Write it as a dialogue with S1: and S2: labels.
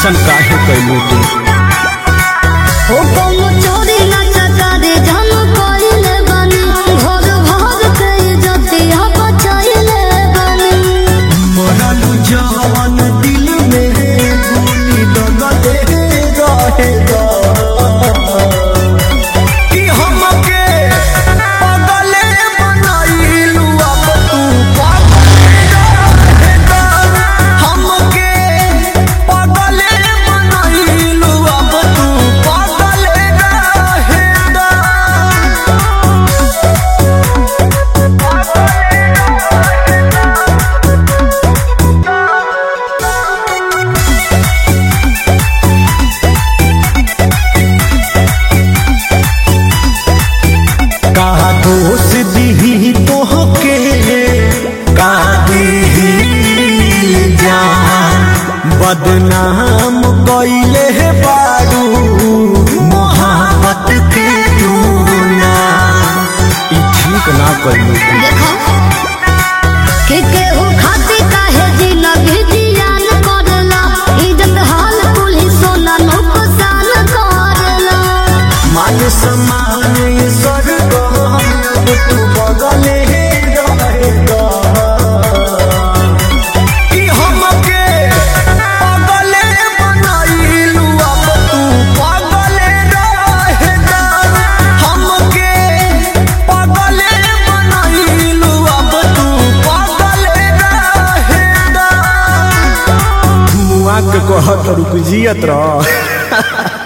S1: ऐसन काहे कैलू तू
S2: हो कौनो चोरी ना चकारी जन कइले बानी घर भर के इज्जतिया बचइले बानी
S1: मरलू जवान दिल में गोली दगले रहेगा कि हमके पगले बनाइलू अब तू पगले रहेगा हमके पगले बनाइलू अब तू पगले रहेगा कहा दोष दी तोहके का दी जान बदनाम कैले बारू मोहब्बत के दूना ई ठीक ना कैलू
S2: देखो के केहू खाती काहे जिंदगी जियान करला इज्जत हाल कुली सोना नुकसान करला
S1: मान सम्मान ये स्वर्ग अब तू बगले रहेगा कि हमके पगले बनाइलू अब तू पगले रहेगा हमके पगले बनाइलू अब तू पगले रहेगा मुआ के कहत रुक जियत रह